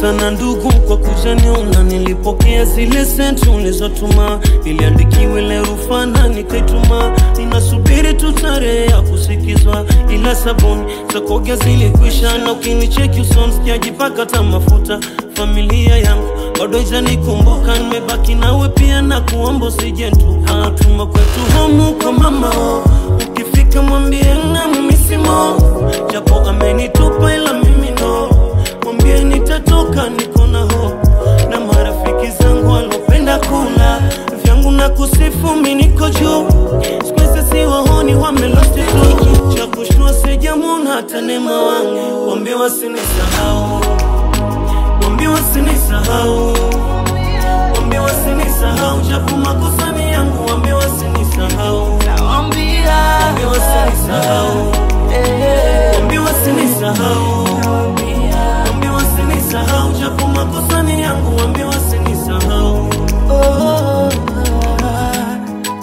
sana ndugu kwa kujaniona, nilipokea zile senti ulizotuma, iliandikiwa ile rufana nikaituma, ninasubiri tu tarehe ya kusikizwa, ila sabuni za kuogea zilikwisha, na ukinicheki usoni sijajipaka hata mafuta. Familia yangu bado haijanikumbuka, nimebaki nawe pia na kuomba usijentuka. Tuma kwetu homu kwa mama, ukifika mwambie na mmisimo, japo amenitupa ila mimi no mwambie nitatoka, niko na hope na marafiki zangu walopenda kula vyangu na kusifu, mi niko juu. Siku hizi si wahoni, wamelosti tu. Cha kushtua sijamwona hata nema wangu, wambie wasinisahau, wambie wasinisahau, wambie wasinisahau, japo makosa ni yangu, wambie wasinisahau, Nawambia wambie wasinisahau, eh, wambie wasinisahau nawambia Wambie wasinisahau, japo makosa ni yangu, wambie wasinisahau. oh, ah.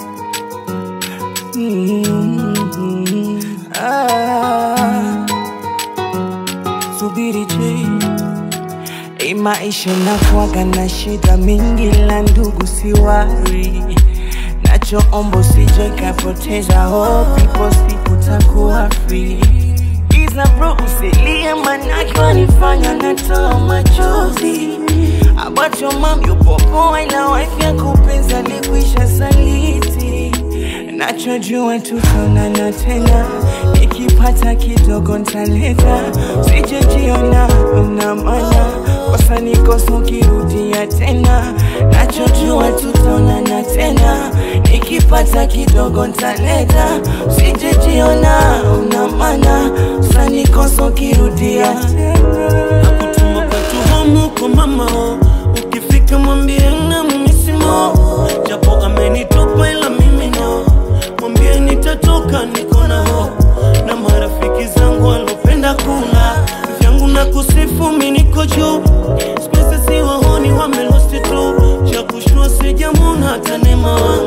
Mm, ah. Subiri je, hii maisha nakuwaga na shida mingi, la ndugu siwari nachoomba usije kapoteza hope, ipo siku takuwa free. Iza bro usilie, manake wanifanya natoa machozi. About your mom yupo poa, ila wife yako penzi alikwisha saliti. Nachojua tutaonana tena, nikipata kidogo ntaleta, sijejiona una maana kosa nikosa ukirudia tena. Nachojua tutaonana tena, nikipata kidogo ntaleta, sijejiona una maana kosa nikosa ukirudia tena. Kutuma kwetu homu kwa mama, ukifika mwambie na mmisimo, japo amenitupa ila mimi no, mwambie nitatoka, niko na hope na marafiki zangu walopenda kula vyangu na kusifu, mi niko juu. Siku hizi si wahoni, wamelosti tu. Cha kushtua sijamwona hata nema wangu